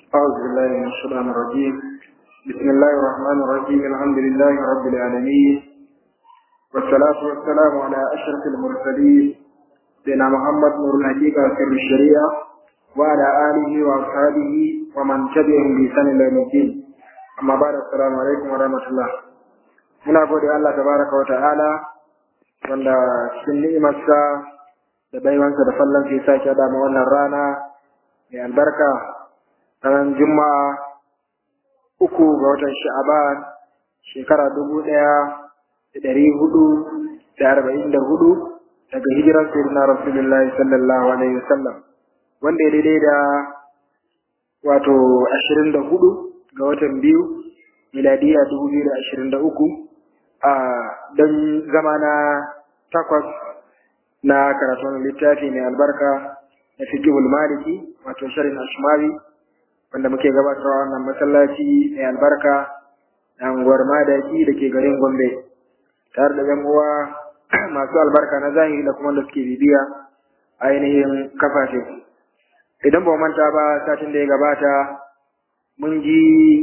أعوذ بالله من الشيطان الرجيم بسم الله الرحمن الرحيم الحمد لله رب العالمين والصلاة والسلام على أشرف المرسلين سيدنا محمد نور الحقيقة سر الشريعة وعلى آله وأصحابه ومن تبعهم بإحسان إلى يوم الدين أما بعد السلام عليكم ورحمة الله muna gode Allah tabaraka wa ta'ala wanda cikin ni'imarsa da baiwansa da fallon sai sake da mu wannan rana mai albarka ranar juma'a uku ga watan sha'aban shekara dubu ɗaya da ɗari hudu da arba'in da hudu daga hijirar sayyidina rasulullahi sallallahu alaihi wasallam wanda ya daidai da wato ashirin da hudu ga watan biyu miladiya dubu biyu da ashirin da uku a don zama na takwas na karatun littafi mai albarka na fiqhul maliki wato sharin ashmawi wanda muke gabatarwa wannan masallaci mai albarka na unguwar madaki da ke garin gombe tare da yan uwa masu albarka na zahiri da kuma da suke bibiya ainihin kafafe idan ba manta ba satin da ya gabata mun ji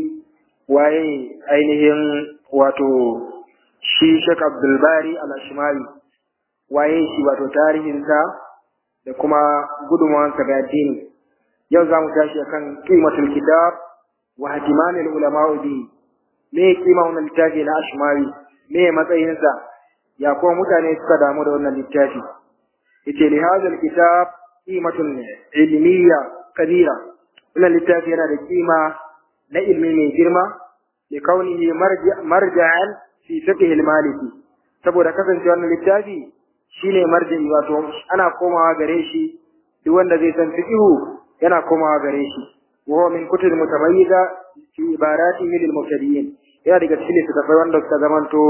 waye ainihin wato shi Sheikh Abdulbari al-Ashmari waye shi wato tarihinsa da kuma gudunmawansa ga addini yau za mu tashi akan qimatul kitab wa hatimanil ulama bi me kima wannan littafi na Ashmari me matsayinsa ya kuma mutane suka damu da wannan littafi yace li hadha kitab qimatun ilmiya kabira wannan littafi yana da kima na ilmi mai girma li kaunihi marja'an fi fiqh al-maliki saboda kasance wannan littafi shine marja'i wato ana komawa gare shi duk wanda zai san fiqh yana komawa gare shi wa huwa min kutub mutamayyiza fi ibarati min al-mubtadi'in yana daga cikin littattafai wanda suka zamanto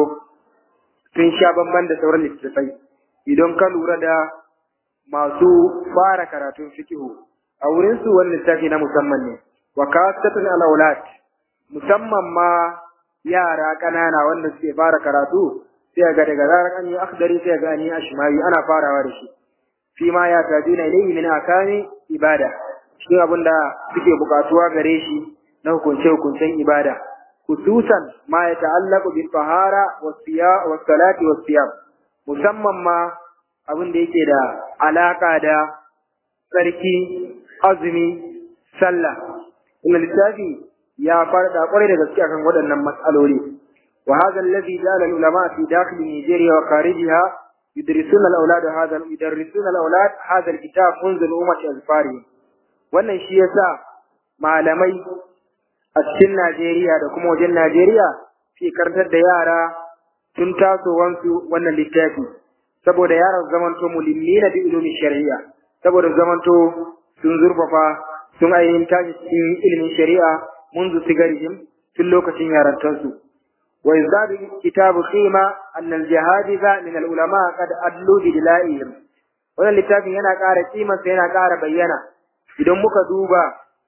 sun sha bamban da sauran littattafai idan ka lura da masu fara karatun fiqh a wurin su wannan littafi na musamman ne wa kasatun al-awlat musamman ma yara ƙanana wanda suke fara karatu sai ga daga zarar an yi akhdari sai ga an yi ashmawi ana farawa da shi fi ma ya tajuna ilayhi min akami ibada cikin abin da suke bukatuwa gare shi na hukunce hukuncen ibada khususan ma ya ta'allaqu bil tahara was siya was salati was siyam musamman ma abin da yake da alaka da tsarki azumi sallah wannan littafi ya farda kwarai da gaske akan waɗannan matsaloli wa hadha alladhi ja'ala al-ulama fi dakhil Nigeria wa kharijiha yudrisuna al-awlad hadha yudrisuna al-awlad hadha al-kitab منذ al-ummah al-fari wannan shi yasa malamai a cikin Najeriya da kuma wajen Najeriya fi karantar da yara tun tasowansu wannan littafi saboda yaran zamanto mulimmina bi ilmi shari'a saboda zamanto sun zurfafa sun ainihin tashi cikin ilimin shari'a منذ صغرهم في اللوكة يارتنسو ويزداد كتاب قيمة أن الجهادث من العلماء قد أدلوا بدلائهم wannan littafin yana ƙara kimansa yana ƙara bayyana idan muka duba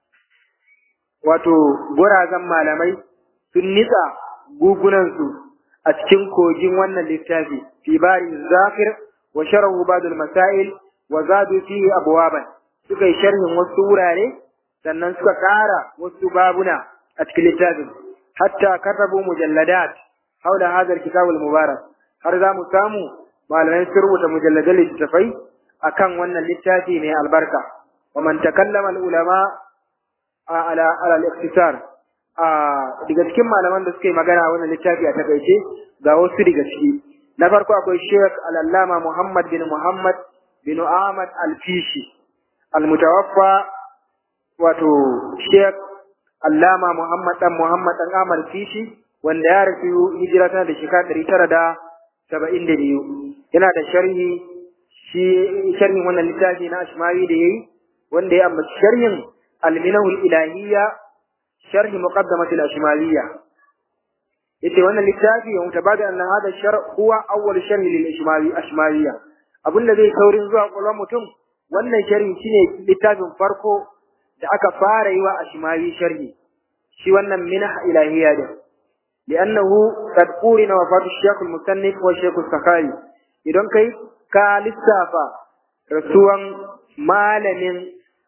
wato gurazan malamai sun nitsa gugunansu a cikin kogin wannan littafi fi bari zafir wa sharahu badul masail wa zadu fihi abwaban suka yi sharhin wasu wurare sannan suka ƙara wasu babuna a cikin littafin hatta katabu mujalladat haula hadar kitabul mubarak har za mu samu malamai sun rubuta mujalladan littafai akan wannan littafi mai albarka wa man takallama al ulama ala ala al-ikhtisar daga cikin malaman da suka yi magana wannan littafi a takaice ga wasu daga ciki na farko akwai Sheikh Al-Allama Muhammad bin Muhammad bin Ahmad Al-Fishi al-mutawaffa wato Sheikh Allama Muhammad dan Muhammad dan Amal Fishi wanda ya rasu hijira tana da shekara ɗari tara da saba'in da biyu yana da sharhi shi sharhin wannan littafi na Ashmawi da yayi wanda ya ambaci sharhin Al-Minahu Ilahiyya sharhi muqaddamat al-Ashmawiyya yace wannan littafi wa mutabada anna hada shar huwa awwal sharhi lil Ashmawi Ashmawiyya abinda zai saurin zuwa kwallon mutum wannan sharhi shine littafin farko da aka fara yi wa ashmawi sharhi shi wannan minah ilahiyya din li'annahu qad qurina wafatu shaykh al-musannif wa shaykh al-sakhari idan kai ka lissafa rasuwan malamin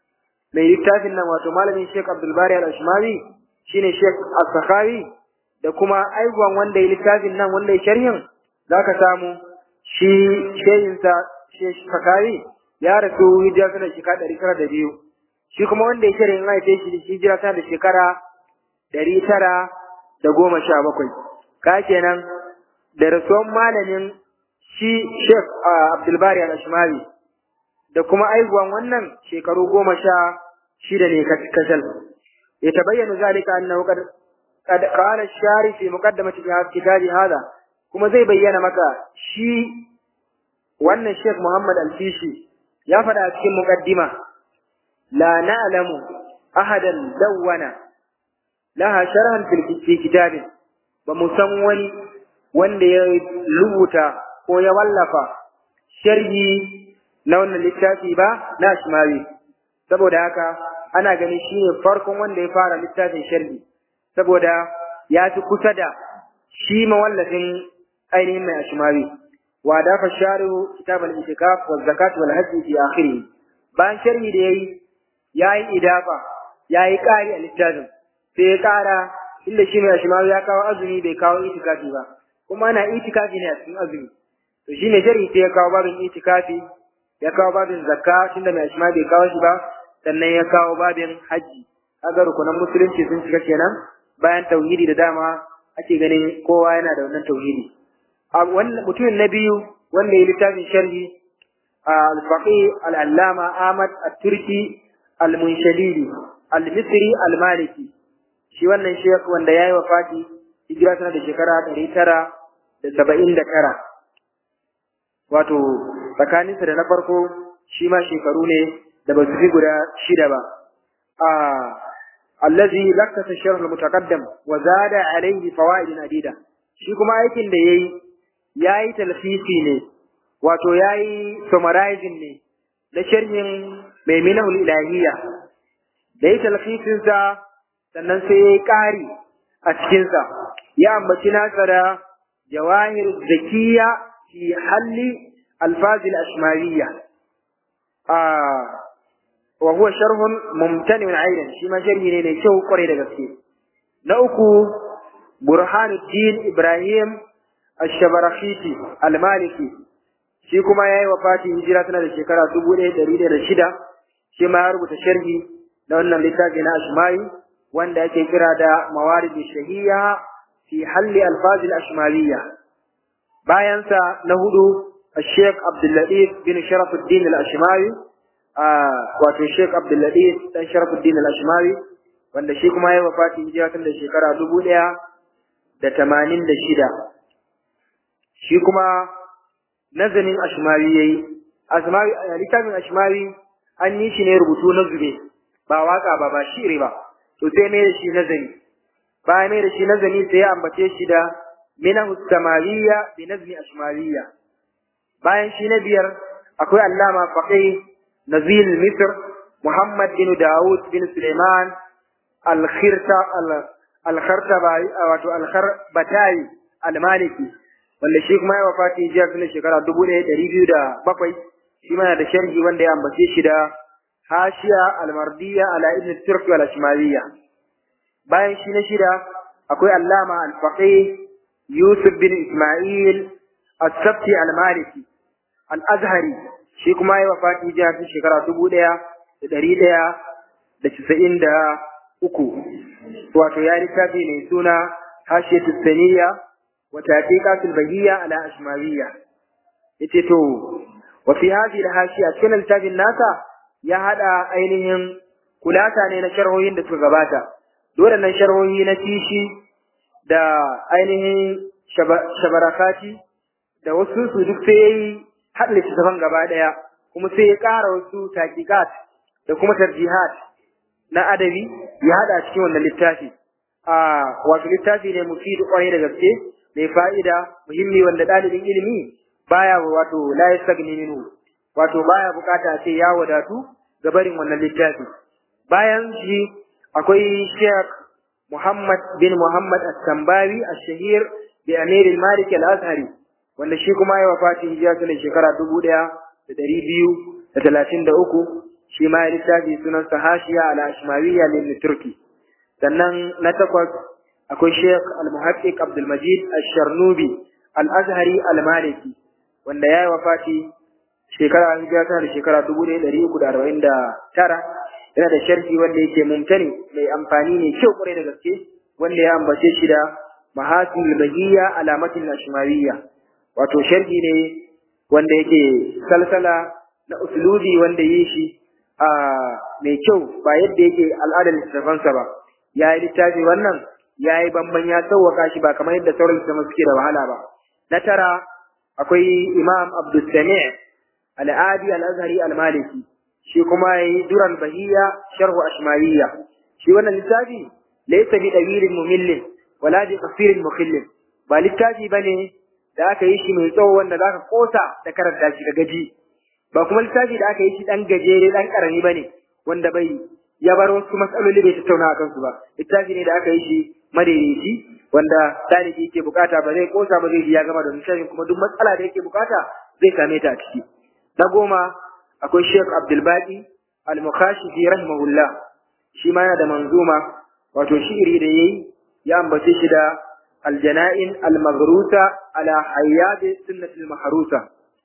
mai littafin nan wato malamin Sheikh Abdul Bari Al-Ashmawi shine Sheikh As-Sakhawi da kuma aibuwan wanda ya littafin nan wanda ya sharhin zaka samu shi shehinsa Sheikh Sakhawi ya rasu hijira tana shekara ɗari tara da biyu shi kuma wanda ya sharhin ya haife shi hijira tana da shekara ɗari tara da goma sha bakwai ka kenan da rasuwan malamin shi Sheikh Abdul Bari Al-Ashmawi da kuma aihuwan wannan shekaru goma sha shida ne kasal ya tabayyana zalika annahu qad qad qala ash-shari fi muqaddamati kitabi hada kuma zai bayyana maka shi wannan Sheikh Muhammad Al-Fishi ya faɗa a cikin muqaddima la na'lamu ahadan dawwana laha sharhan fi kitabin ba mu san wani wanda ya rubuta ko ya wallafa sharhi na wannan littafi ba na shimawi saboda haka ana ganin shi ne farkon wanda ya fara littafin sharhi saboda ya fi kusa da shi mawallafin ainihin mai ashimawi wa dafa sharihu kitab al-itikaf wa zakat wal hajj fi akhirih bayan sharhi da yayi yayi idafa yayi kari a littafin sai ya kara inda shi mai ashimawi ya kawo azumi bai kawo itikafi ba kuma ana itikafi ne a cikin azumi to shine sharhi sai ya kawo babin itikafi ya kawo babin zakka tunda mai ashma bai kawo shi ba sannan ya kawo babin haji kaga rukunan musulunci sun shiga kenan bayan tauhidi da dama ake ganin kowa yana da wannan tauhidi wannan mutumin na biyu wanda ya littafin sharhi al-faqih al-allama Ahmad at-Turki al-Munshadidi al-Misri al-Maliki shi wannan shekh wanda yayi wafati hijira tana da shekara ɗari tara da saba'in da tara wato tsakaninsa da na farko shi ma shekaru ne da ba su fi guda shida ba a allazi lakkata sharh al-mutaqaddam wa zada alayhi fawaid adida shi kuma aikin da yayi yayi talfisi ne wato yayi summarizing ne da sharhin maiminahul ilahiyya da yayi talfisin sa sannan sai yayi ƙari a cikin sa ya ambaci nasa da jawahir zakiya fi halli الفاظ الأشمالية آه وهو شرح ممتنع عينا شما شرح ne شو قري da gaske na uku برهان الدين إبراهيم الشبرخيتي المالكي shi kuma yayi wafati hijira tana da shekara dubu ɗaya ɗari da shida shi ma ya rubuta sharhi na wannan littafi na ashmari wanda ake kira da mawarid shahiya fi halli alfaz al-ashmaliyya bayan sa na hudu الشيخ عبد اللطيف بن شرف الدين الأشماوي wato Sheikh Abdul Latif dan Sharafuddin Al-Ashmawi wanda shi kuma ya wafati hijira tun da shekara dubu ɗaya da tamanin da shida shi kuma nazarin Ashmawi yayi Ashmawi littafin Ashmawi an yi shi ne rubutu na zube ba waka ba ba shiri ba to sai mai da shi nazari bayan mai da shi nazari sai ya ambace shi da minahu samawiyya bi nazmi ashmawiyya bayan shi na biyar akwai allama faqih nazil misr muhammad bin daud bin suleiman al-khirta al-khartabai wato al-kharbatai al-maliki wanda shi kuma ya wafati jiya tun shekara dubu ɗaya ɗari biyu da bakwai shi mana da sharhi wanda ya ambace shi da hashiya al-mardiya ala ibn turki wal ashmawiyya bayan shi na shida akwai allama al-faqih yusuf bin isma'il as-sabti al-maliki al-azhari shi kuma ya wafati jiya tun shekara dubu ɗaya da ɗari ɗaya da casa'in da uku wato ya littafi mai suna hashiyatu saniya wa taqiqatul bahiyya ala ashmawiyya yace to wa fi hadhihi al-hashiya cikin littafin nasa ya hada ainihin kulata ne na sharhohin da suka gabata dole nan sharhohi na tishi da ainihin shabarakati da wasu su duk sai yayi haɗa littattafan gaba ɗaya kuma sai ya ƙara wasu taqiqat da kuma tarjihat na adabi ya haɗa cikin wannan littafi a wato littafi ne mufidu kwarai da gaske mai fa'ida muhimmi wanda ɗalibin ilimi baya wato la yastagni minhu wato baya bukata sai ya wadatu ga barin wannan littafi bayan shi akwai Sheikh Muhammad bin Muhammad At-Tambawi Ash-Shahir bi Amir al-Malik al-Azhari wanda shi kuma ya wafati hijira tun shekara dubu ɗaya da ɗari biyu da talatin da uku shi ma ya littafi sunan hashiya ala ashmawiyya lil turki sannan na takwas akwai Sheikh Al-Muhaqqiq Abdul Majid Ash-Sharnubi Al-Azhari Al-Maliki wanda ya yi wafati shekara hijira tana da shekara dubu ɗaya ɗari uku da arba'in da tara yana da sharhi wanda yake mumtani mai amfani ne kyau kwarai da gaske wanda ya ambace shi da mahasin bahiyya alamatin ashmawiyya wato sharhi ne wanda yake salsala na usulubi wanda yi shi a mai kyau ba yadda yake al'adar littafansa ba ya yi littafi wannan ya yi bamban ya sauwaka shi ba kamar yadda sauran littafan suke da wahala ba na tara akwai imam abdulsami al'adi al'azhari al-maliki shi kuma ya yi duran bahiyya sharhu ashmawiyya shi wannan littafi laysa bi dawilin mumillin wala bi qasirin mukhillin ba littafi bane da aka yi shi mai tsawo wanda zaka kosa da karanta shi ga gaji ba kuma littafi da aka yi shi dan gajere dan karami bane wanda bai ya bar wasu matsaloli bai tattauna a kansu ba littafi ne da aka yi shi madaidaici wanda ɗalibi yake bukata ba zai kosa ba zai ji ya gama da littafin kuma duk matsala da yake bukata zai same ta a ciki na goma akwai Sheikh Abdul Baqi Al-Mukhashifi rahimahullah shi ma yana da manzuma wato shi'iri da yayi ya ambace shi da Al-Jana'in Al-Maghrusa ala Hayyad Sunnatul Mahrusa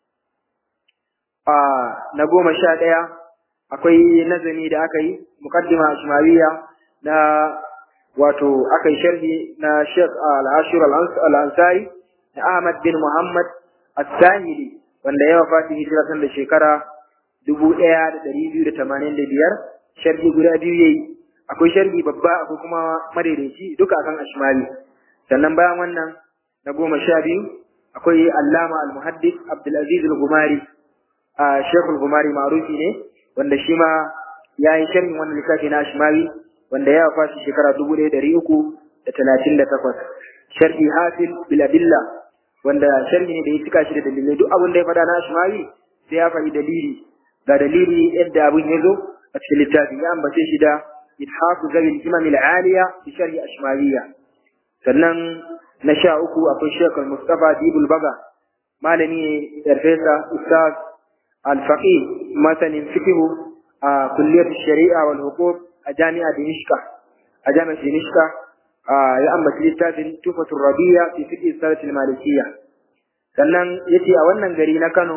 a na goma sha ɗaya akwai nazami da aka yi muqaddima ashmawiyya na wato aka yi sharhi na Sheikh Al-Ashir Al-Ansari na Ahmad bin Muhammad As-Sahili wanda ya wafati hijira tun da shekara dubu ɗaya da ɗari biyu da tamanin da biyar sharhi guda biyu yayi akwai sharhi babba akwai kuma madaidaici duka akan ashmali sannan bayan wannan na goma sha biyu akwai allama al-muhaddis abdulaziz al-gumari a shekul gumari ma'rufi ne wanda shi ma ya yi sharhin wannan littafi na ashmali wanda ya wafati shekara dubu ɗaya ɗari uku da talatin da takwas sharhi hafiz biladilla wanda sharhi ne da ya cika shi da dalilai duk abin da ya faɗa na ashmali sai ya faɗi dalili ga dalili yadda abin ya zo a cikin littafin ya ambace shi da ithafu zabil imam al-aliya bi sharhi ashmaliya sannan na sha uku akwai Sheikh Mustafa Dibul Baga malami ne farfesa ustaz al-faqih masanin fiqh a kulliyar shari'a wal huquq a jami'a Dimishka a jami'ar Dimishka ya ambaci littafin Tufatul Rabiya fi fiqh salatul malikiyya sannan yace a wannan gari na Kano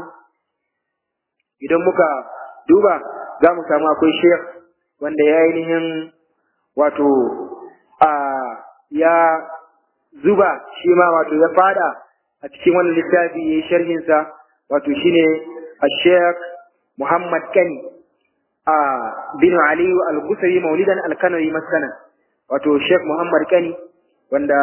idan muka duba za mu samu akwai sheikh wanda ya ainihin wato a ya zuba shi ma wato ya fada a cikin wannan littafi ya yi sharhinsa wato shine a sheikh muhammad kani a bin aliyu al-kusari maulidan al-kanawi maskanan wato sheikh muhammad kani wanda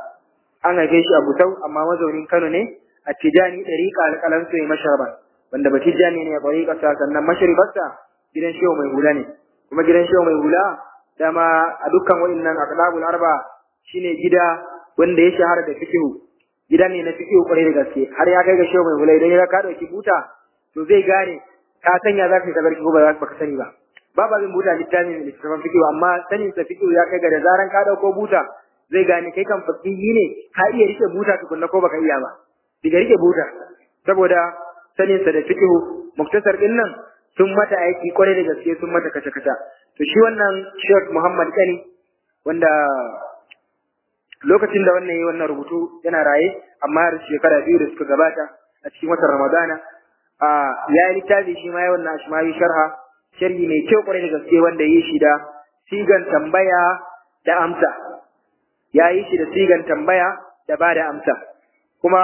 an haife shi a Busau amma mazaunin Kano ne a Tijani ɗariƙa alƙalan sai masharban wanda ba Tijani ne a ɗariƙa sannan masharibarsa gidan shehu mai hula ne kuma gidan shehu mai hula dama a dukkan wa'innan aqlabul arba shine gida wanda ya shahara da fiqhu gida ne na fiqhu kwarai da gaske har ya kai ga shehu mai hula idan ya ka dauki buta to zai gane ka sanya za ka yi ko ba za ka sani ba babu abin buta littafin littafin fiqhu amma sanin sa fiqhu ya kai ga da zaran ka dauko buta zai gane kai kan fakihi ne ka iya rike buta tukunna ko baka iya ba diga rike buta saboda sanin sa da fiqhu muktasar din nan sun mata aiki kwarai da gaske sun mata kace kace to shi wannan Sheikh Muhammad Kani wanda lokacin da wannan yayi wannan rubutu yana raye amma har shekara biyu da suka gabata a cikin watan Ramadana a ya yi littafi shi ma ya wannan ashmawi sharha sharhi mai kyau kwarai da gaske wanda yi shi da sigan tambaya da amsa ya yi shi da sigan tambaya da ba da amsa kuma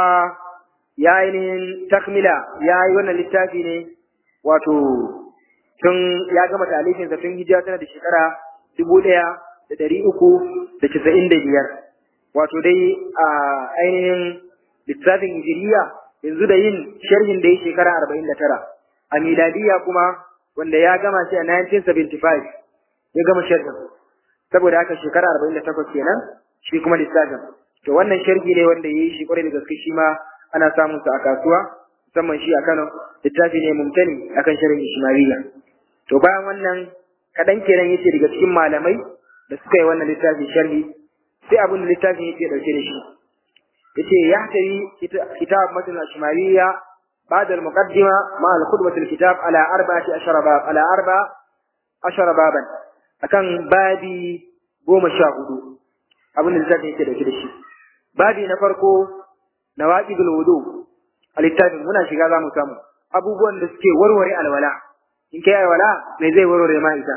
ya ainihin takmila ya yi wannan littafi ne wato tun ya gama talifinsa tun hijira tana da shekara dubu ɗaya da ɗari uku da casa'in da biyar wato dai a ainihin littafin hijiriya yanzu da yin sharhin da ya shekara arba'in da tara a miladiya kuma wanda ya gama shi a 1975 ya gama sharhin saboda haka shekara arba'in da takwas kenan shi kuma littafin to wannan sharhi ne wanda ya yi shi kwarai da gaske shi ma ana samun sa a kasuwa musamman shi a Kano littafi ne mumtani akan sharhin Ishmailiyya to bayan wannan kadan kenan yace daga cikin malamai da suka yi wannan littafi sharhi sai abin da littafin yake dauke da shi yace ya tayi kitab matan Ishmailiyya بعد المقدمة مع الخطبة الكتاب على أربعة عشر باب على أربع عشر بابا أكان بابي goma sha hudu abin da zai yake dauke da shi babi na farko nawaqidul wudu a littafin muna shiga za mu samu abubuwan da suke warware alwala in kai alwala me zai warware ma ita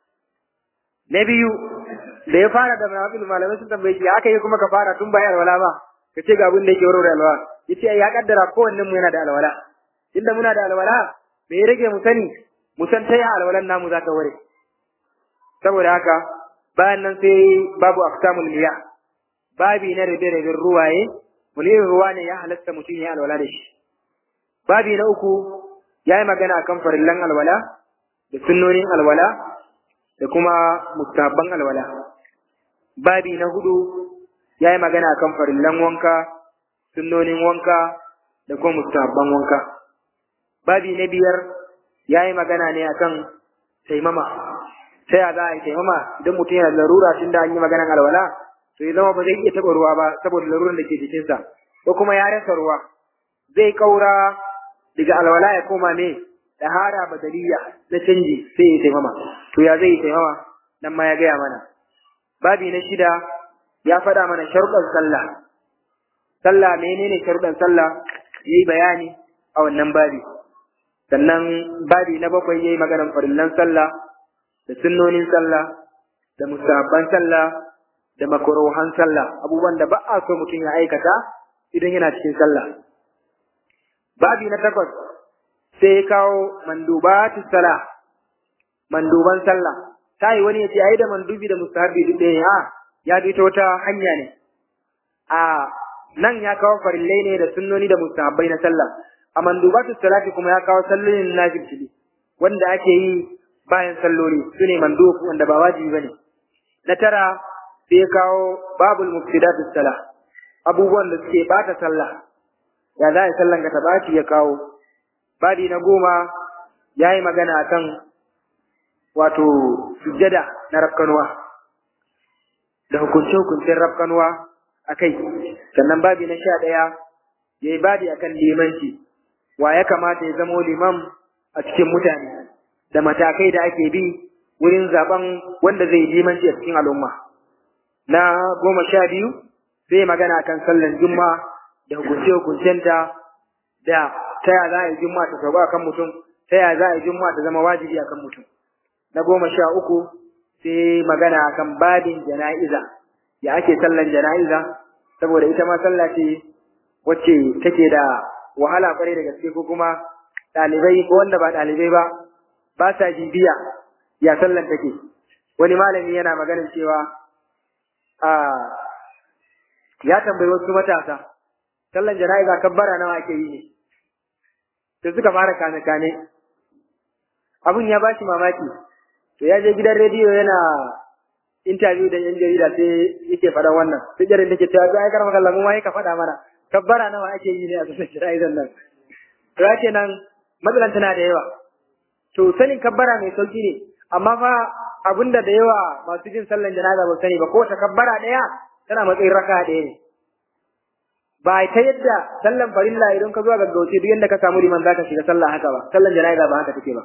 na biyu da ya fara da nawaqidul malamai sun tambaye shi aka yi kuma ka fara tun bayan alwala ba ka ce ga abin da yake warware alwala yace ya kaddara kowannen mu yana da alwala inda muna da alwala me ya rage mu sani mu san ta alwalan namu za ta ware saboda haka bayan nan sai babu aksamul miya babi na rabe raben ruwaye wani irin ruwa ne ya halatta mutum ya alwala da shi babi na uku ya yi magana akan farillan alwala da sunnonin alwala da kuma mustahabban alwala babi na hudu ya yi magana akan farillan wanka sunnonin wanka da kuma mustahabban wanka babi na biyar ya yi magana ne akan taimama ta ya za a yi taimama idan mutum yana larura tun da an yi maganan alwala to ya zama ba zai iya taɓa ruwa ba saboda laruran da ke jikinsa ko kuma ya rasa ruwa zai kaura daga alwala ya koma ne dahara badaliya na canji sai ya taimama to ya zai yi taimama nan ma ya gaya mana babi na shida ya faɗa mana sharuɗan sallah sallah menene sharuɗan sallah yayi bayani a wannan babi sannan babi na bakwai yayi maganar farillan sallah da sunnonin sallah da musabban sallah da makruhan sallah abubuwan da ba a so mutum ya aikata idan yana cikin sallah babi na takwas sai ya kawo mandubatu sallah manduban sallah sai wani ya ce ai da mandubi da mustahabi duk ɗaya a ya bi ta wata hanya ne a nan ya kawo farillai ne da sunnoni da mustahabbai na sallah a mandubatu salati kuma ya kawo sallolin nafil wanda ake yi bayan salloli su ne mandub wanda ba wajibi bane na tara sai kawo babul mufsidatu salah abubuwan da suke bata sallah ya za a sallan ka tabaci ya kawo babi na goma ya yi magana akan wato sujjada na rafkanuwa da hukunce-hukuncen rafkanuwa a kai sannan babi na sha ɗaya ya yi babi akan limanci wa ya kamata ya zamo liman a cikin mutane da matakai da ake bi wurin zaben wanda zai limanci a cikin al'umma. Na goma sha biyu zai magana kan sallan juma da hukunce-hukuncenta da ta ya za a yi juma ta sauka kan mutum, ta ya za a yi juma ta zama wajibi a kan mutum. Na goma sha uku sai magana kan babin jana'iza, ya ake sallan jana'iza, saboda ita ma sallah ce wacce take da wahala kwarai da gaske ko kuma ɗalibai ko wanda ba ɗalibai ba ba sa bibiya ya sallan take wani malami yana maganin cewa a ya tambayi wasu matasa sallan jana'iza kabbara nawa ake yi ne sai suka fara kane kane abun ya bashi mamaki to ya je gidan rediyo yana interview da yan jarida sai yake faɗa wannan sai jarin take cewa ai karama kallon mu ma ka faɗa mana kabbara nawa ake yi ne a sallan jana'izan nan to ya nan matsalan tana da yawa to sanin kabbara mai sauki ne amma fa abinda da yawa masu jin sallan janaza ba sani ba ko ta kabbara daya tana matsayin raka daya ne ba ta yadda sallan farilla idan ka zo gaggauce duk yadda ka samu liman zaka shiga sallah haka ba sallan janaza ba haka take ba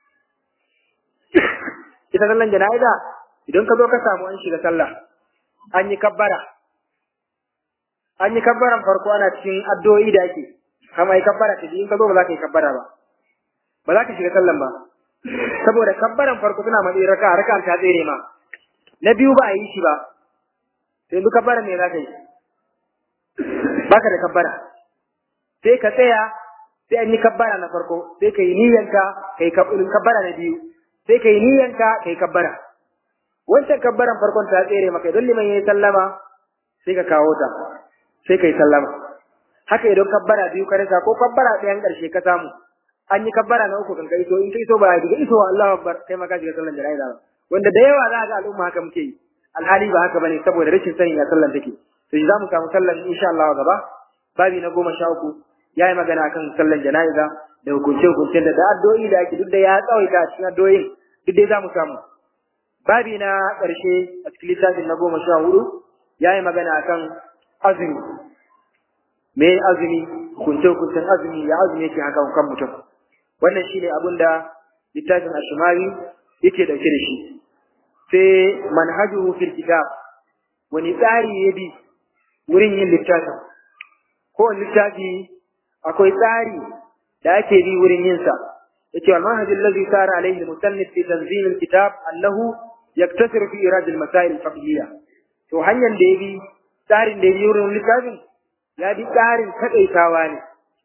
ita sallan janaza idan ka zo ka samu an shiga sallah an yi kabbara an yi kabbaran farko ana cikin addu'o'i da ake kama yi kabbara ta in ka zo ba za ka yi kabbara ba ba za ka shiga sallan ba saboda kabbaran farko suna matsayi raka raka ta tsere ma na biyu ba a yi shi ba sai yanzu kabbaran ne za ka yi baka da kabbara sai ka tsaya sai an yi kabbara na farko sai ka yi niyyanka ka yi kabbara na biyu sai ka yi niyyanka ka yi kabbara wancan kabbaran farkon ta tsere maka idan liman ya yi sallama sai ka kawo ta sai ka yi sallama haka idan kabbara biyu ka rasa ko kabbara ɗayan ƙarshe ka samu an yi kabbara na uku kan ka iso in ka iso ba daga iso Allahu akbar kai ma ka shiga sallan jana'iza ba wanda da yawa za ga al'umma haka muke yi alhali ba haka bane saboda rashin sanin ya sallan take to za mu samu sallan insha Allah gaba babi na goma sha uku ya yi magana kan sallan jana'iza da hukunce hukuncen da addu'o'i da ake duk da ya tsawaita a cikin addu'o'in duk dai za mu samu babi na ƙarshe a cikin littafin na goma sha hudu ya yi magana akan azumi me azumi hukunce-hukuncen azumi ya azumi yake haka kan mutum wannan shine abin da littafin ashimari yake dauke da shi sai manhajuhu fil kitab wani tsari ya bi wurin yin littafin ko littafi akwai tsari da ake bi wurin yin sa yace wal manhaj alladhi sara alayhi al-musannif fi tanzim al-kitab annahu yaktasiru fi irad al-masail al-fiqhiyya to hanyar da ya bi tsarin da ya bi wurin littafin ya bi tsarin takaitawa ne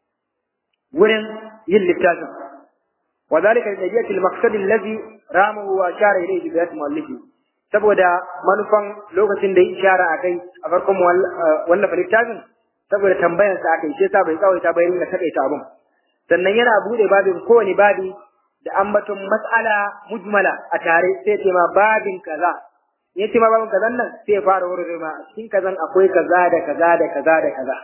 wurin yin littafin وذلك لنجية المقصد الذي رامه وأشار إليه بذات مؤلفه saboda manufan lokacin da ya ishara a kai a farkon wallafa littafin saboda tambayar sa aka yi shi yasa bai tsawaita bai ringa takaita abun sannan yana bude babin kowane babi da ambaton mas'ala mujmala a tare sai ce ma babin kaza ya ce ma babin kazan nan sai ya fara wurin ma cikin kazan akwai kaza da kaza da kaza da kaza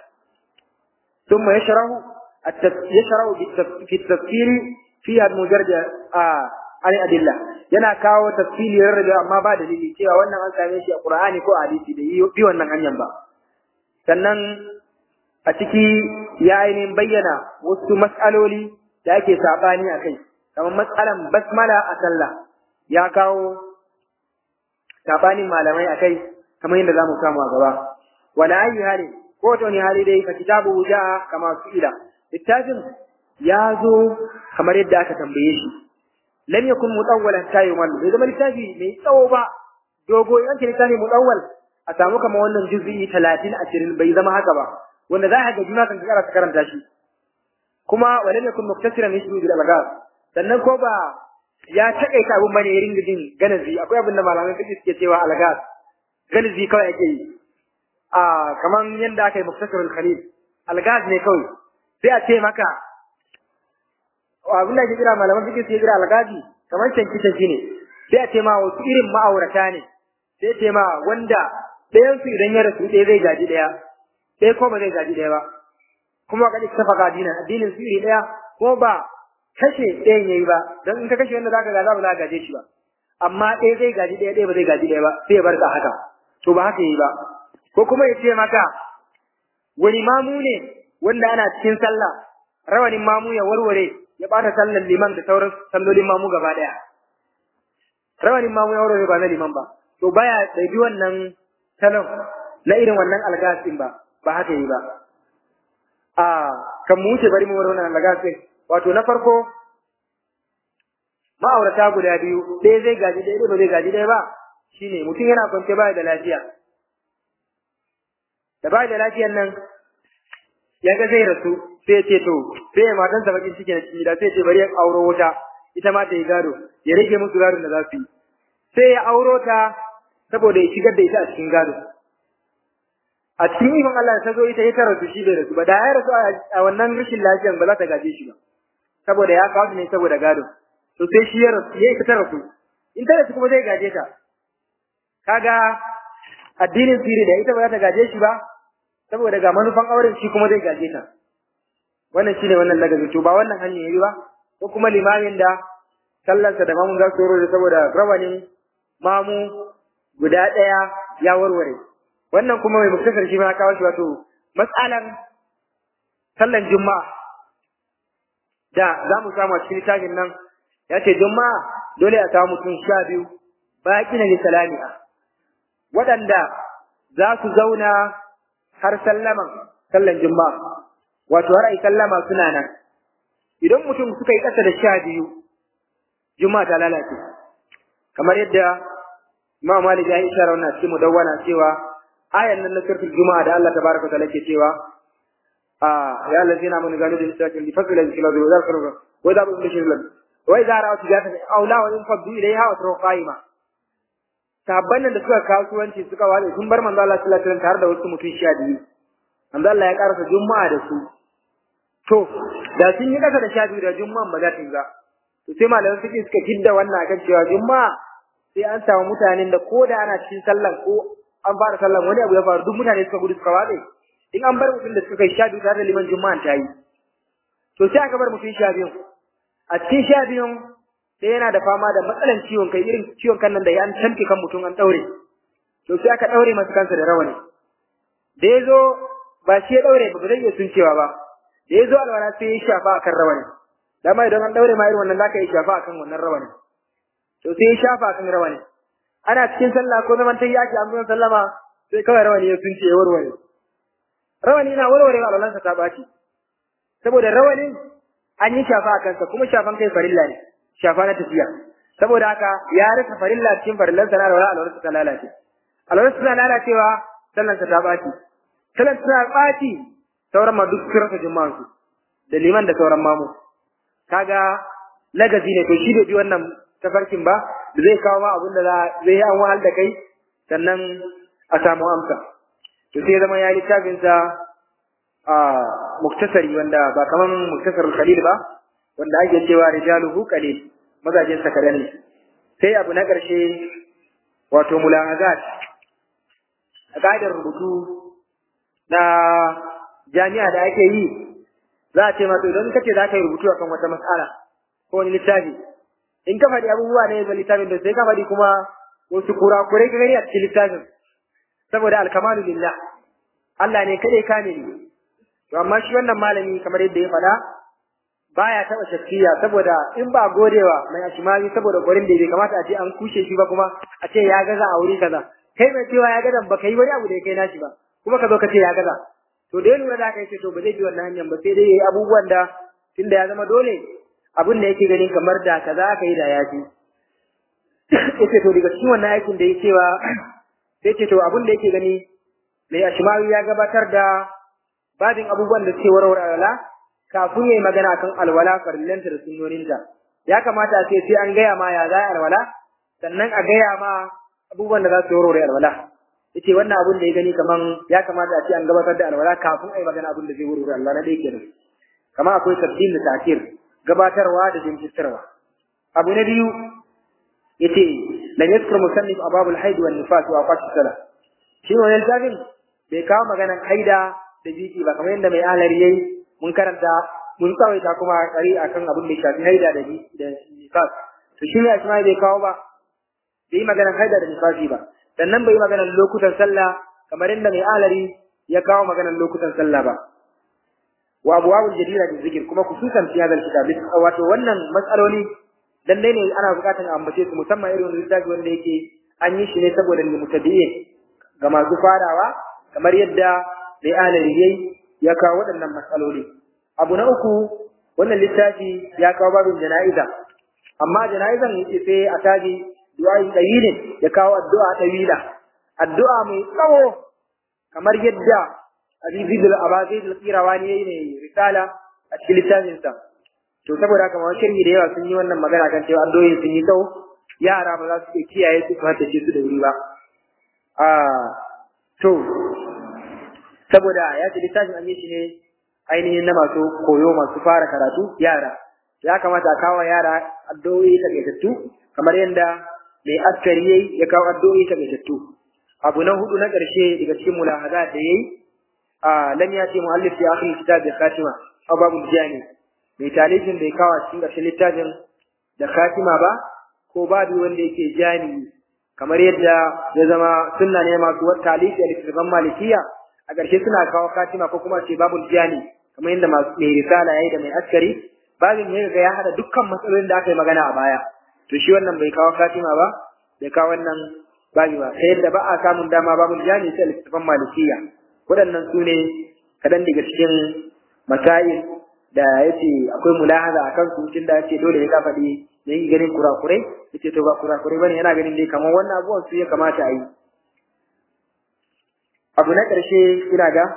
ثم يشرح يشرح في التفسير fiya mujarda a an adilla yana kawo tafsiri rarrabe amma ba dalili cewa wannan an same shi a Qur'ani ko a hadisi da bi wannan hanyar ba sannan a ciki ya ainihin bayyana wasu mas'aloli da ake sabani a kai kamar mas'alan basmala a sallah ya kawo sabanin malamai a kai kamar yadda za mu samu a gaba wala ayi hali ko ta wani hali dai ka kitabu ja'a kama su'ila littafin ya zo kamar yadda aka tambaye shi lam yakun mutawwalan tayyuman bai zama littafi mai tsawo ba dogo yan ce littafi mutawwal a samu kamar wannan juz'i 30 20 bai zama haka ba wanda za ka ga juna kan kara ta karanta shi kuma walam yakun muktasiran yashru bil alghaz sannan ko ba ya takaita abun bane ya ringa jin ganazi akwai abin da malaman fiqh suke cewa alghaz ganazi kawai ake yi a kaman yanda aka yi muktasarul khalil alghaz ne kawai sai a ce maka abin da ake kira malaman fiqh sai kira algazi kamar canki canki ne sai a ce ma wasu irin ma'aurata ne sai ce ma wanda ɗayan su idan ya rasu ɗaya zai gaji ɗaya ɗaya ko ba zai gaji ɗaya ba kuma ka ta faka addinin addinin su iri ɗaya ko ba kashe ɗayan yayi ba don in ka kashe wanda zaka gaza ba za ka gaje shi ba amma ɗaya zai gaji ɗaya ɗaya ba zai gaji ɗaya ba sai ya bar ka haka to ba haka yi ba ko kuma ya ce maka wani mamu ne wanda ana cikin sallah rawanin mamu ya warware ya bata sallar liman da sauran sallolin mamu gaba daya rawanin mamu ya warware ba na liman ba to baya da bi wannan salon na irin wannan algasin ba ba haka yi ba a kan mu wuce bari mu warware wannan algasin wato na farko ma'aurata guda biyu ɗaya zai gaji ɗaya ba zai gaji ɗaya ba shine mutum yana kwance baya da lafiya da baya da lafiyan nan ya ga zai rasu sai ya ce to sai ya matan sa bakin ciki na ciki da sai ya ce bari ya auro wuta ita ma ta yi gado ya rage musu gadon da za su yi sai ya auro ta saboda ya shigar da ita a cikin gado a cikin ikon Allah ta zo ita ya ta rasu shi bai rasu ba da ya rasu a wannan rashin lafiyan ba za ta gaje shi ba saboda ya kawo ne saboda gado to sai shi ya rasu ya ita ta rasu in ta rasu kuma zai gaje ta kaga addinin sirri da ita ba za ta gaje shi ba saboda ga manufan auren shi kuma zai gaje ta wannan shine wannan lagabi to ba wannan hanyar yayi ba ko kuma limamin da sallarsa da mamun za su da saboda rawanin mamu guda ɗaya ya warware wannan kuma mai muktasar shi ma kawo shi wato matsalan sallan juma'a da za mu samu a cikin littafin nan ya ce juma'a dole a samu mutum sha biyu baƙi na salami'a waɗanda za su zauna har sallaman sallan juma'a wato har ai sallama suna nan idan mutum suka yi ƙasa da sha biyu juma'a ta lalace kamar yadda Imam Malik ya yi isharar wannan cikin mudawwana cewa ayan nan na suratul juma'a da Allah tabaraka wa ta'ala ke cewa a ya allazina amanu ganu bil sakin li fadla zikra wa zakru wa da bin shirlan wa idza ra'u tijatan aw la wa in faddu ilayha wa tara qaima sahabban nan da suka kasuwanci suka wale sun bar manzo Allah sallallahu alaihi wasallam tare da wasu mutum sha biyu manzo Allah ya karasa juma'a da su to da sun yi kasa da sha biyu da juma'a ba za ta yi ba to sai malaman suke suka kidda wannan akan cewa juma'a sai an samu mutanen da ko da ana cikin sallan ko an fara sallan wani abu ya faru duk mutane suka gudu suka watse in an bar mutum da suka kai sha biyu tare da liman juma'a ta yi to sai aka bar mutum sha biyu a cikin sha biyun sai yana da fama da matsalan ciwon kai irin ciwon kan nan da ya an tamke kan mutum an daure to sai aka daure masa kansa da rawani da ya zo ba shi ya daure ba ba zai iya suncewa ba da ya zo alwala sai ya shafa akan rawanin dama idan an daure ma irin wannan zaka yi shafa akan wannan rawanin to sai ya shafa akan rawanin ana cikin sallah ko zaman tayi yaki an zo sallama sai kawai rawani ya sunce ya warware rawani na warware alwalansa ta baci saboda rawanin an yi shafa akan sa kuma shafan kai farilla ne shafa na tafiya saboda haka ya rasa farilla cikin farillan sa na alwala alwalansa ta lalace alwalansa ta lalacewa sallansa ta baci sallan ta baci sauran ma duk sun rasa juma'an su da liman da sauran mamu kaga lagazi ne to shi da bi wannan tafarkin ba da zai kawo ma abin da zai yi an wahal da kai sannan a samu amsa to sai zama ya yi littafin sa a muktasari wanda ba kaman muktasar khalil ba wanda ake cewa rijaluhu qalil mazajin sa kadan ne sai abu na karshe wato mulahazat a ka'idar rubutu na jami'a da ake yi za a ce ma to idan kace za ka yi rubutu akan wata mas'ala ko wani littafi in ka faɗi abubuwa ne ga littafin da sai ka faɗi kuma wasu kurakurai ka gani a cikin littafin saboda alkamalu lillah Allah ne kadai kamili to amma shi wannan malami kamar yadda ya faɗa baya taɓa shakkiya saboda in ba godewa mai ashimari saboda gurin da bai kamata a ce an kushe shi ba kuma a ce ya gaza a wuri kaza kai mai cewa ya gaza ba ka yi wani abu da ya kai nashi ba kuma ka zo ka ce ya gaza to da ya lura da kai ce to ba zai bi wannan hanyar ba sai dai yayi abubuwan da tunda ya zama dole abin da yake ganin kamar da kaza aka yi da ya fi yace to daga cikin wannan aikin da yake cewa sai ce to abin da yake gani mai ashmawi ya gabatar da babin abubuwan da suke warware alwala kafin yayi magana kan alwala farillanta da sunnoninta ya kamata a ce sai an gaya ma ya za alwala sannan a gaya ma abubuwan da za su warware alwala yace wannan abun da ya gani kaman ya kamata a ce an gabatar da alwala kafin ai magana abun da zai warware alwala na dai kenan kamar akwai tabdil da ta'khir gabatarwa da jinkirtarwa abu na biyu yace la yadhkur musannif ababul haid wan nifas wa aqat salah shi ne wannan tabin bai kawo maganan haida da biki ba kamar yadda mai alari yayi mun karanta mun tsawaita kuma kari akan abin da shafi haida da da nifas to shi ne asma bai kawo ba bai maganan haida da nifasi ba sannan bai maganan lokutan sallah kamar yadda mai alari ya kawo maganan lokutan sallah ba wa abwabul jadira da zikir kuma khususan fi hadal kitab wato wannan matsaloli lallai ne ana bukatar a ambace su musamman irin littafi wanda yake an yi shi ne saboda mutaddiyin ga masu farawa kamar yadda mai alari yayi ya kawo waɗannan matsaloli abu na uku wannan littafi ya kawo babin jana'iza amma jana'izan yake sai a taji du'a'i dawilin ya kawo addu'a dawila addu'a mai tsawo kamar yadda Azizi bil Abazi bil Qirawani yayi ne risala a cikin littafin sa to saboda haka ma shirhi da yawa sun yi wannan magana kan cewa addu'o'in sun yi tsawo yara ba za su iya kiyaye su kuma tace su da wuri ba a to saboda ya ce littafin an yi shi ne ainihin na masu koyo masu fara karatu yara ya kamata a kawo yara addu'o'i takaitattu kamar yadda mai askari yayi ya kawo addu'o'i takaitattu abu na hudu na ƙarshe daga cikin mulahaza da yayi a lam yati muallif fi akhir kitab bi khatima aw babu jani mai talibin bai kawo cikin ƙarshen littafin da khatima ba ko babu wanda yake jani kamar yadda ya zama sunna ne masu wata talifi a littattafan malikiya a ƙarshe suna kawo khatima ko kuma ce babu jani kamar yadda masu mai risala yayi da mai askari babin ya ga ya hada dukkan matsalolin da aka yi magana a baya to shi wannan bai kawo khatima ba bai kawo wannan babi ba ta yadda ba a samun dama babu jami sai littattafan malikiya waɗannan su ne kaɗan daga cikin masail da ya ce akwai mulahaza a kansu tun da ya ce dole ya ka faɗi ya yi ganin kurakurai ya ce to ba kurakurai ba ne yana ganin dai kamar wannan abubuwan su ya kamata a yi abu na ƙarshe ina ga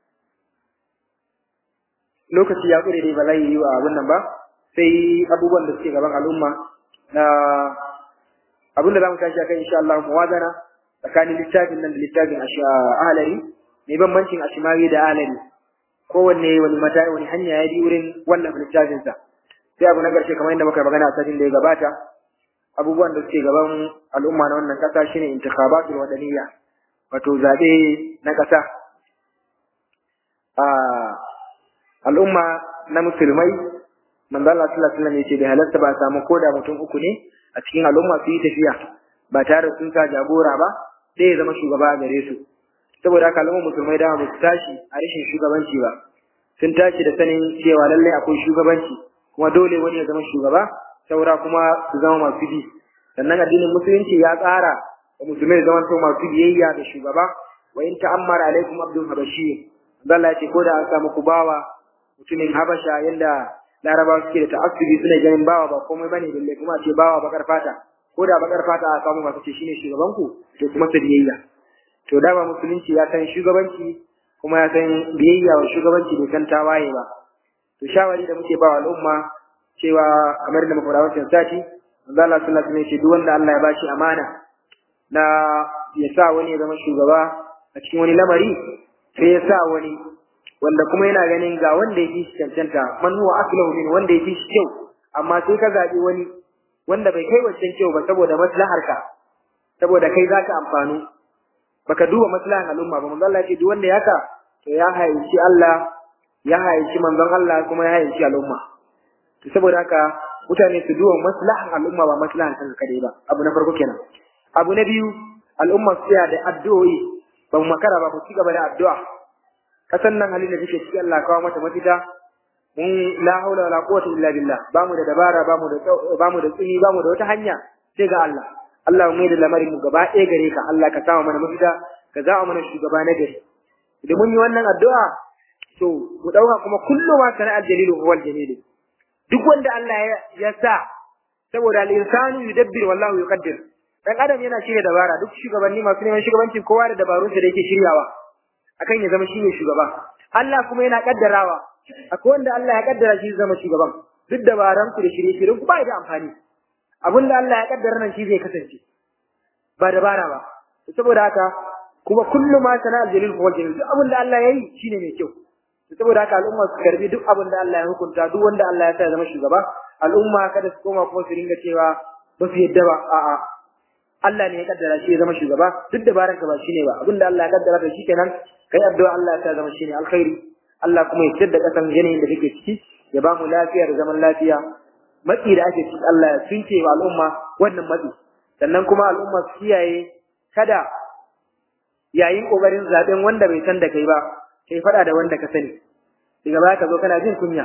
lokaci ya ƙure dai ba zai yi wa abin nan ba sai abubuwan da suke gaban al'umma na abin da za mu tashi a kai insha Allah muwazana tsakanin littafin nan da littafin ahalari mai bambancin ashimari da ahalari kowanne wani mata wani hanya ya bi wurin wannan littafin sa sai abu na ƙarshe kamar yadda muka magana a satin da ya gabata abubuwan da suke gaban al'umma na wannan ƙasa shine intikhabatul wadaniyya wato zaɓe na ƙasa al'umma na musulmai manzo Allah sallallahu alaihi wasallam yace bai halarta ba samu koda mutum uku ne a cikin al'umma su yi tafiya ba tare da sun sa jagora ba sai ya zama shugaba a gare su saboda haka al'umma musulmai da ba su tashi a rashin shugabanci ba sun tashi da sanin cewa lallai akwai shugabanci kuma dole wani ya zama shugaba saura kuma su zama masu bi sannan addinin musulunci ya tsara da musulmai zaman to masu biyayya da shugaba wa in ta'ammara alaikum abdul habashi Allah ya ce ko da an samu ku bawa mutumin habasha yanda larabawa suke da ta'assubi suna ganin bawa ba komai bane balle kuma ce bawa bakar fata ko da bakar fata a samu masu ce shine shugaban ku to kuma sa biyayya to da ba musulunci ya san shugabanci kuma ya san biyayya wa shugabanci bai san tawaye ba to shawari da muke ba wa al'umma cewa kamar da muka wancan sati manzo Allah sallallahu alaihi wasallam ce duk wanda Allah ya bashi amana na ya sa wani ya zama shugaba a cikin wani lamari sai ya sa wani wanda kuma yana ganin ga wanda ya fi shi cancanta man huwa aslahu min wanda ya fi shi kyau amma sai ka zaɓi wani wanda bai kai wancan kyau ba saboda maslahar ka saboda kai zaka amfanu baka duba maslahan al'umma ba manzo Allah ya ce duk wanda ya ka to ya haici Allah ya haici manzon Allah kuma ya haici al'umma to saboda haka mutane su duba maslahan al'umma ba maslahan kanka kadai ba abu na farko kenan abu na biyu al'umma su da addu'o'i ba mu makara ba mu ci gaba da addu'a kasan nan halin da take ciki Allah kawo mata mafita mun la haula wala quwwata illa billah ba mu da dabara ba mu da ba mu da tsini ba mu da wata hanya sai ga Allah Allah mu da lamarin mu gaba ɗaya gare ka Allah ka samu mana mafita ka za'a mana shugaba na gari idan mun yi wannan addu'a to mu dauka kuma kullu ma sana'al jalilu huwa al-jalil duk wanda Allah ya sa saboda al-insanu yudabbir wallahu yuqaddir dan adam yana shirya dabara duk shugabanni masu neman shugabancin kowa da dabarun da yake shiryawa akan ya zama shine shugaba Allah kuma yana kaddarawa akwai wanda Allah ya kaddara shi zama shugaban duk dabaran ku da shirye-shiryen ku ba da amfani abin da Allah ya kaddara nan shi zai kasance ba dabara ba saboda haka kuma kullu ma sana'al jalil huwa jalil duk abin da Allah ya yi shine mai kyau saboda haka al'umma su karbi duk abin da Allah ya hukunta duk wanda Allah ya sa ya zama shugaba al'umma kada su koma kuma su ringa cewa ba su yadda ba a'a Allah ne ya kaddara shi ya zama shugaba duk dabaran ka ba shine ba abinda Allah ya kaddara da shi kenan kai addu'a Allah ya sa zama shine alkhairi Allah kuma ya tsada kasan yanayin da kake ciki ya ba mu lafiya da zaman lafiya matsi da ake ciki Allah ya tunce wa al'umma wannan matsi sannan kuma al'umma su kiyaye kada yayin kokarin zaben wanda bai san da kai ba kai fada da wanda ka sani daga baya ka zo kana jin kunya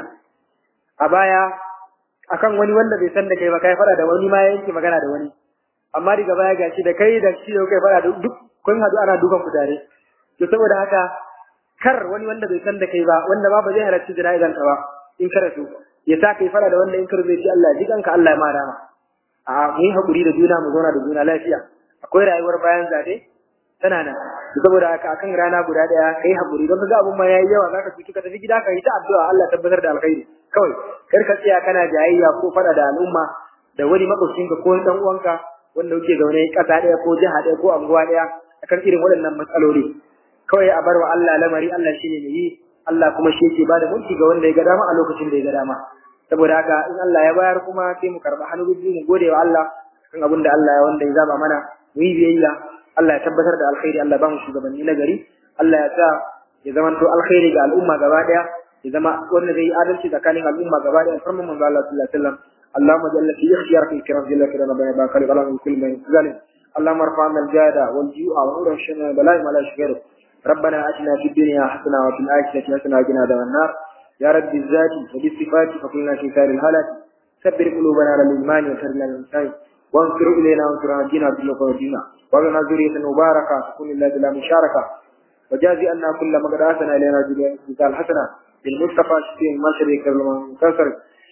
a baya akan wani wanda bai san da kai ba kai fada da wani ma yanke magana da wani amma daga baya gashi da kai da shi kai fada da duk kun hadu ana dukan ku tare to saboda haka kar wani wanda bai san da kai ba wanda ba ba zai halarci jana'izan ka ba in ka rasu ya sa kai fada da wanda in ka zai ci Allah ji kanka Allah ya ma dama a mu yi hakuri da juna mu zauna da juna lafiya akwai rayuwar bayan zabe tana nan saboda haka akan rana guda daya kai hakuri don kaga abun ma yayi yawa zaka fito ka tafi gida ka yi ta addu'a Allah tabbatar da alkhairi kawai kar ka tsaya kana jayayya ko fada da al'umma da wani makwabcinka ko dan uwanka wanda kuke zaune kasa daya ko jiha daya ko anguwa daya akan irin waɗannan matsaloli kawai a bar wa Allah lamari Allah shine mai yi Allah kuma shi yake bada mulki ga wanda ya ga dama a lokacin da ya ga dama saboda haka in Allah ya bayar kuma sai mu karba hannu biyu mu gode wa Allah kan abin da Allah ya wanda ya zaba mana mu yi biyayya Allah ya tabbatar da alkhairi Allah ba mu shugabanni na gari Allah ya sa ya zama to alkhairi ga al'umma gaba daya ya zama wanda zai yi adalci tsakanin al'umma gaba daya farman manzo Allah sallallahu alaihi wasallam اللهم جل في اختيارك الكرام جل كرام بين باكر غلا من كل من ظالم اللهم ارفع عنا الجهد والجوع ونور الشر بلاء ما لا يشغل ربنا اتنا في الدنيا حسنه وفي الاخره حسنه وقنا عذاب النار يا رب الذات وبالصفات فقلنا في خير الهلك كبر قلوبنا على الايمان وسرنا للانسان وانصر الينا وانصر على دينا بالله ودينا وابنا ذرية مباركة تكون الله بلا مشاركة وجازي أن كل ما قد آتنا إلينا مثال حسنة بالمصطفى شفيع ما شريك له منتصر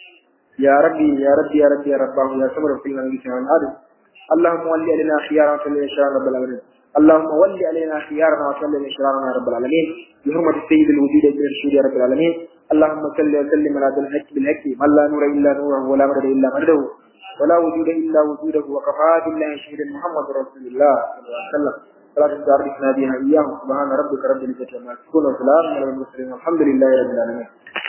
يا ربي يا ربي يا ربي يا رباه يا صبر في من بيت عن هذا اللهم ولي علينا خيارنا وصل شرارنا رب العالمين اللهم ولي علينا خيارنا وصل شرارنا رب العالمين بحرمة السيد الوجود من الشهود يا رب العالمين اللهم صل وسلم على الحق بالحق من لا نور الا نوره ولا مدد الا مدده ولا وجود الا وجوده وكفى بالله شهيدا محمد رسول الله صلى الله عليه وسلم فلا تداركنا بها اياه سبحان ربك رب العزه عما يصفون وسلام على المرسلين والحمد لله رب العالمين